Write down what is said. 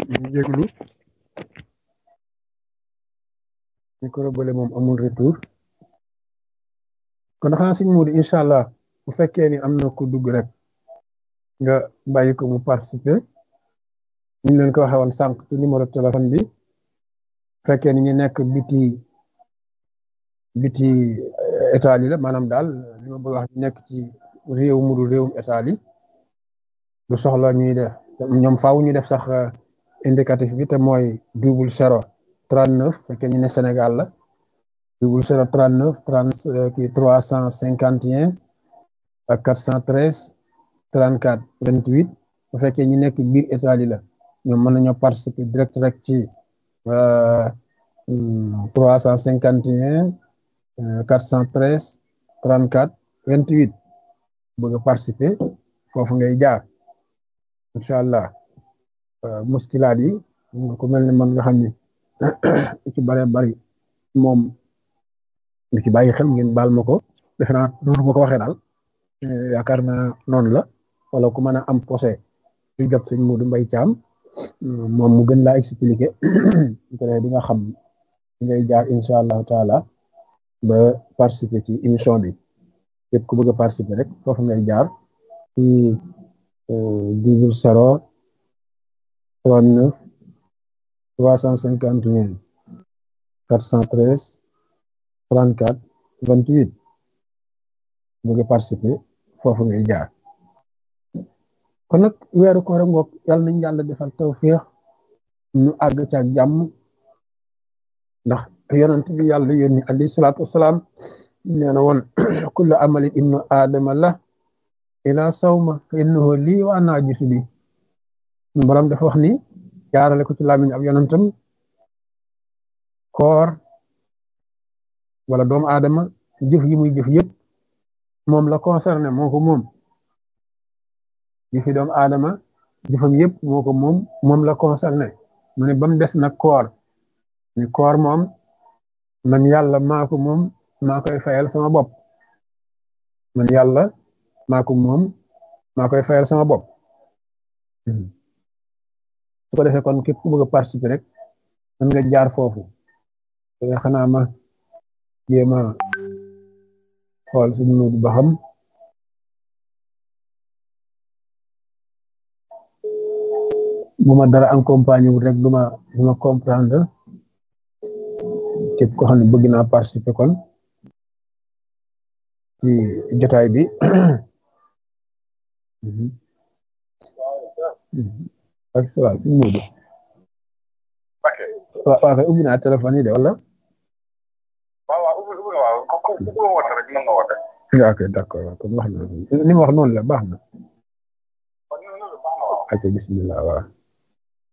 ñu jéglu micro bële moom amul retour kon xanaa sëñ Modou incha allah bu fekkee ni am na ku dugg rek nga bàyyi ko mu participer ñu leen ko waxee woon sànq ci numéro téléphone bi fekkee ni ñu nekk biti biti état yi la maanaam daal li ma bëgg wax nekk ci réew mu dul réewum état yi du soxla ñuy def ñoom faaw ñu def sax indicatif bi te mooy double zéro trente neuf fekkee ñu ne Sénégal la double zéro trente neuf trente kii trois cent cinquante et un ak quatre cent treize trente quatre vingt huit bu fekkee ñu nekk biir état yi la ñoom mën nañoo participer direct rek ci trois cent cinquante et un quatre cent treize trente quatre vingt huit bëgg a participer foofu ngay jaar incha allah muskilaat yi ku mel ne man nga xam ni ci bare bari moom li ci bàyyi xel ngeen baal ma ko defe naa noonu ma ko waxee daal yaakaar naa noonu la wala ku mën a am posé lu jot sëñ Modou Mbaye Thiam moom mu gën laa expliquer di nga xam ngay jaar incha allahu taala ba participer ci émission bi képp ku bëgg a participer rek foofu ngay jaar ci double zéro trente neuf trois cent cinquante et un quatre cent treize trente quatre vingt huit bëgg a participer foofu ngay jaar kon nag weeru koor ngoog yàlla nañ yàlla defal tawféex ñu àgg ca jàmm ndax yonent bi yàlla yónni alayhi salaatu wasalaam nee na woon kullu amali ibnu aadama la ila sawma fa innahu lii wa ana ajisu bi borom dafa wax ni jaarale ko ci làmmiñ ab yonentam koor wala doomu aadama jëf yi muy jëf yëpp moom la concerné moo ko moom jëfi doomu aadama jëfam yëpp moo ko moom moom la concerné mu ne ba mu des nag koor ni koor moom man yàlla maa ko moom maa koy fayal sama bopp man yàlla maa ko moom maa koy fayal sama bopp su ko defee kon képp ku bëgg a participer rek mën nga jaar foofu xanaa ma jéem a xool suñu Moodu ba xam bu ma dara accompagné wul rek du ma du ma comprendre képp ko xam ne bëgg naa participer kon ci jotaay bi ak salaam suñu Moodu waaw waaw kay ubbi naa téléphone yi de wala waaw waaw ubbi ubbi waaw ku ku ku woote rek mën nga woote. ok d'accord waaw kon wax na ni ma wax noonu la baax na. ok bismillah waaw